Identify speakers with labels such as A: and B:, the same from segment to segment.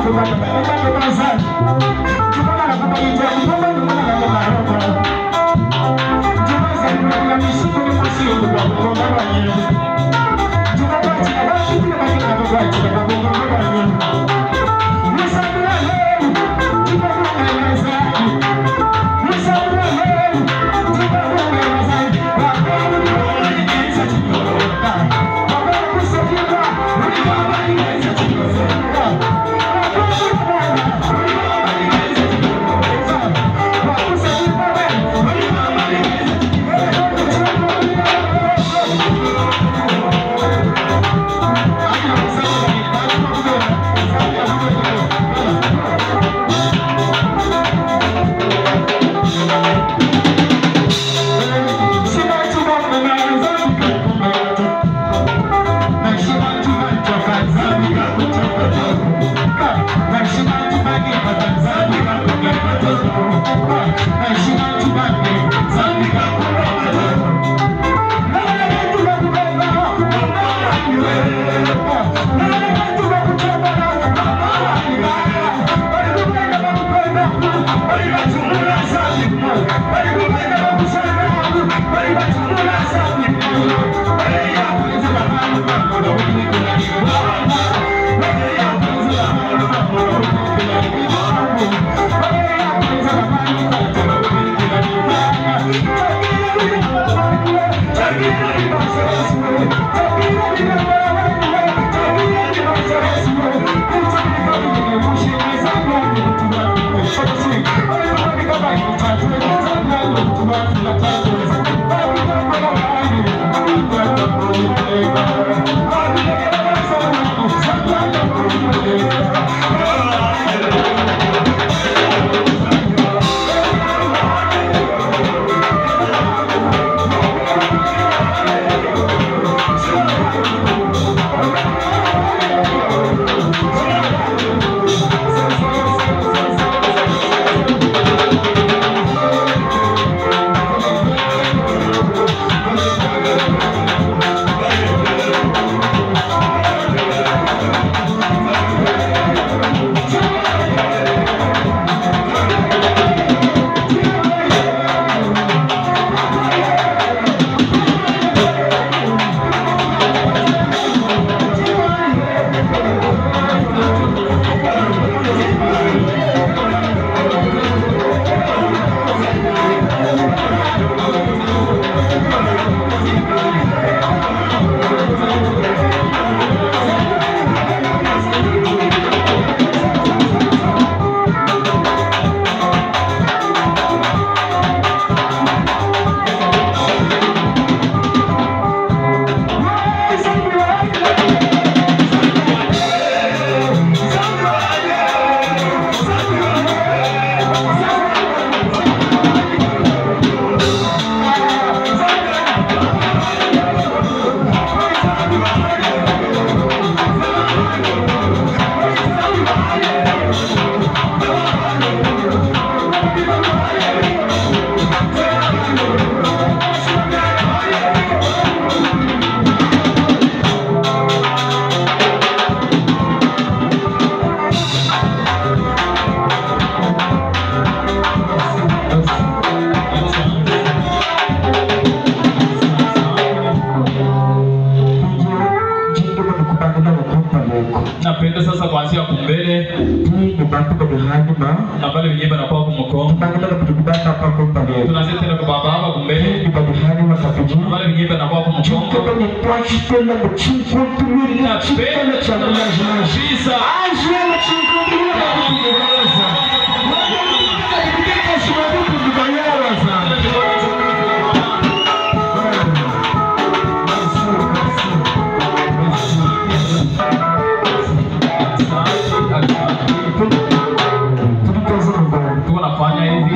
A: napenda sasa kuanzia kumbele
B: ni bantu bali hanyuma
A: na pale wenyewe banakuwa kumukongo
B: bangala kutukubata pako pale
A: tunaanzia tena kwa baba hapa kumbele
B: ni bali hanyuma kapiji
A: na pale wenyewe banakuwa kumukongo
B: Kutoka ni twashipenda mu kinkuntu mili na kipenda cha mnajimaji
A: kabisa
B: aje mu kinkuntu mili na kutugereza Kika shimabu kutubayaraza
A: tuko nafanya hivi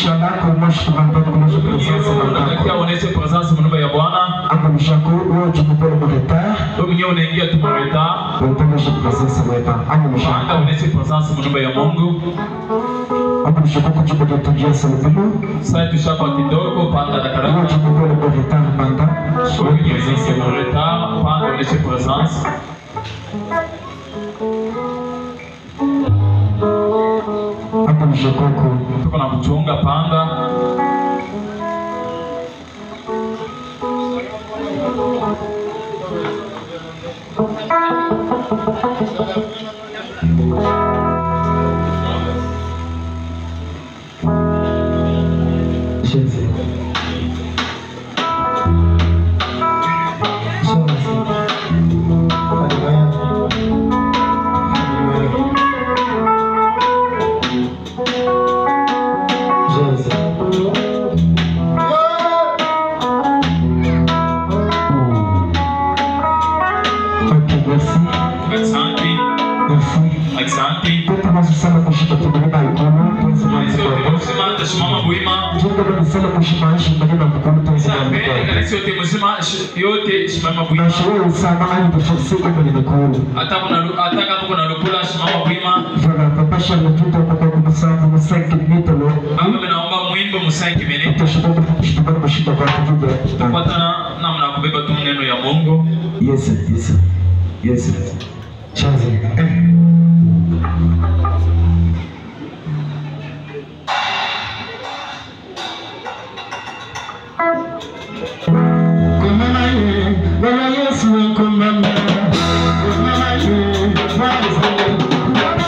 A: unatakiwa uoneshe presence mu nyumba ya Bwana wewe mwenyewe unaingia tu mareta Panda uoneshe presence mu nyumba ya Mungu sasa tushapa kidogo panda na karaka wewe mwenyewe unaingia mareta panda uoneshe presence
B: hapo ni shokoko
A: tuko na kuchunga panga
B: Shenzi. Shenzi. Haleluya. Haleluya. Shenzi. Okay, merci.
A: asante
B: Merci.
A: asante
B: Tunazo sana kushika tumeleba ikono, tunazo
A: sote
B: mkono.
A: muzima tasimama bwima
B: Tunataka kama sana kushika ishi mbele mkono tunazo
A: sape
B: mkono.
A: kanisa yote muzima sh- yote simama bwima
B: Nashauri sana hadi tufike kwenye mikono.
A: hata kuna hata kama kuna lupula simama bwima
B: Voilà, papa Charles kwa kumsaidia msaidia mitolo.
A: baba mimi naomba mwimbo musanki minute
B: Tutashukuru kwa kushika mashida kwa kuvuga.
A: tupatana namna ya kubeba tu neno ya Mungu
B: Yes, yes. Yes. Chazi. Kumama ye, Bwana Yesu kumama. Kumama ye, Bwana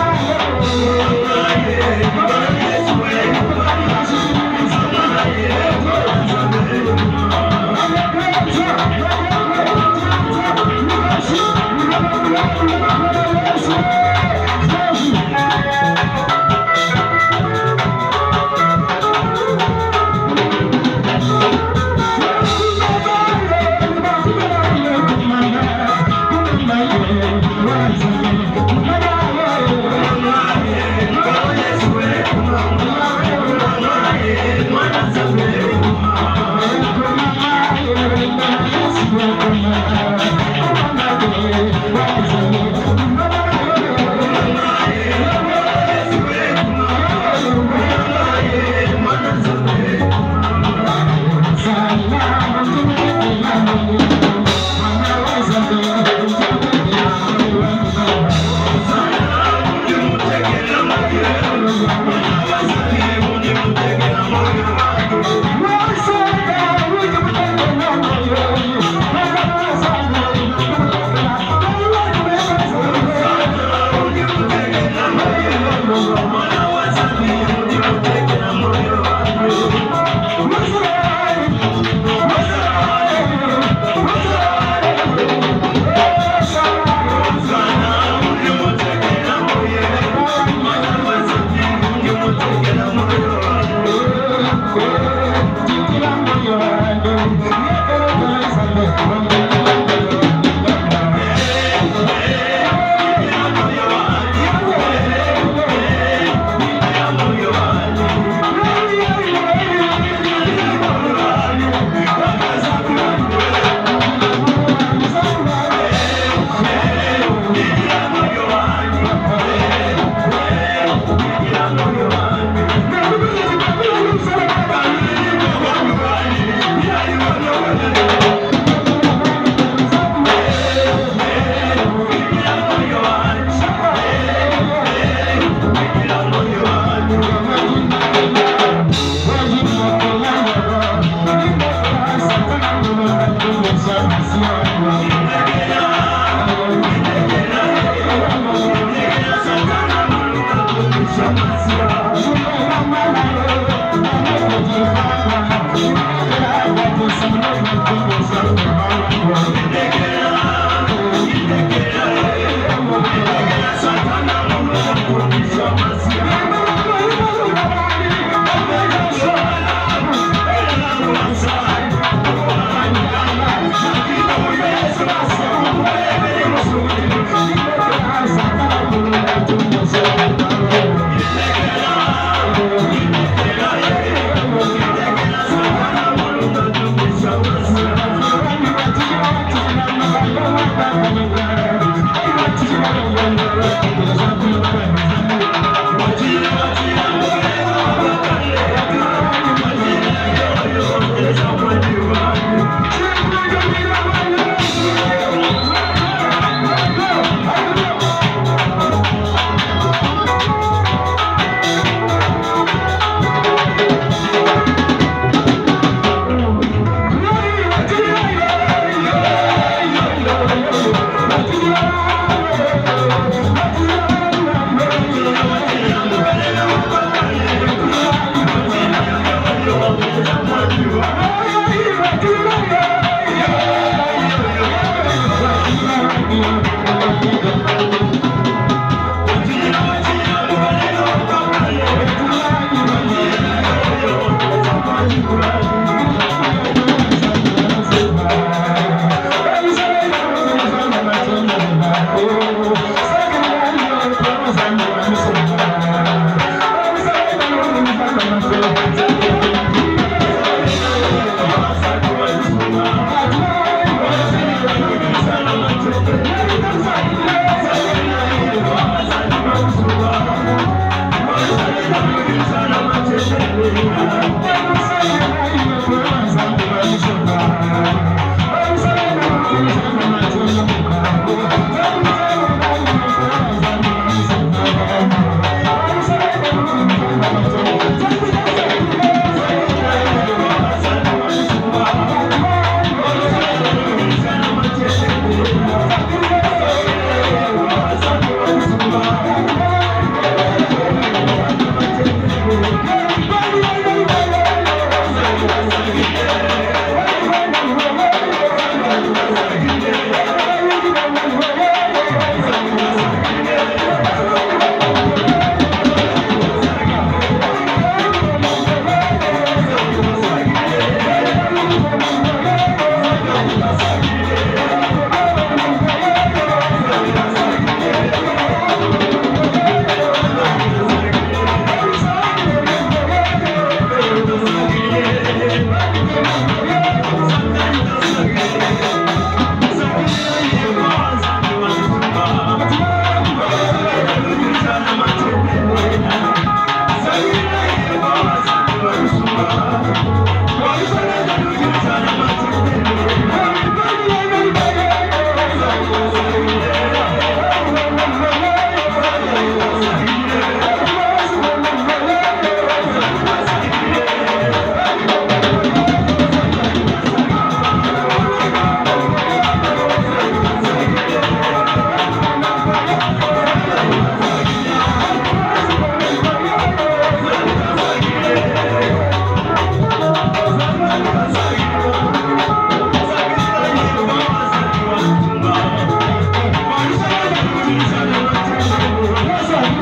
C: Thank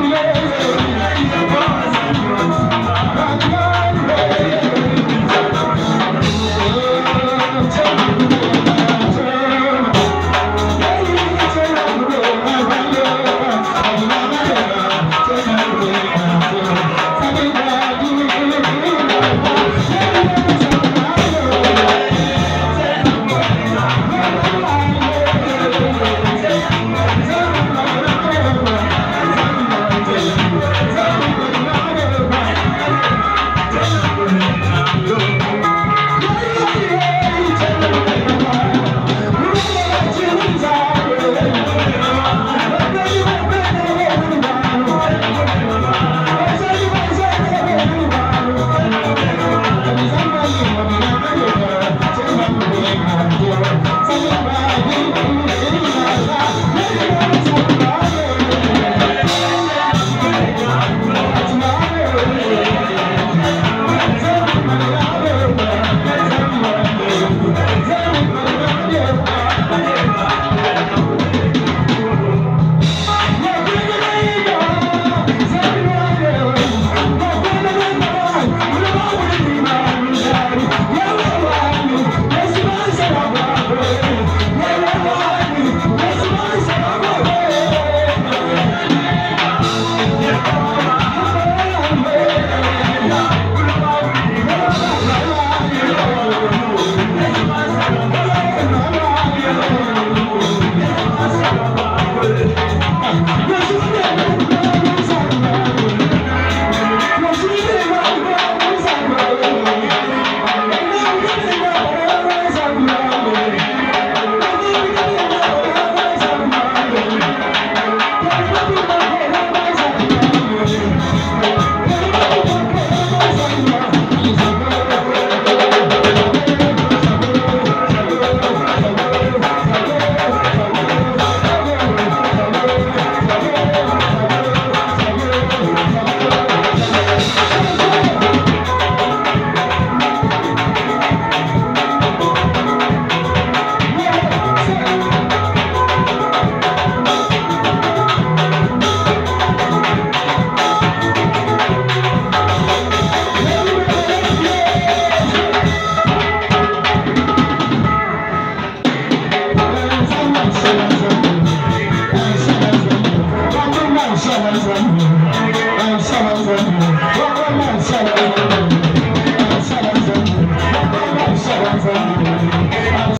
B: Thank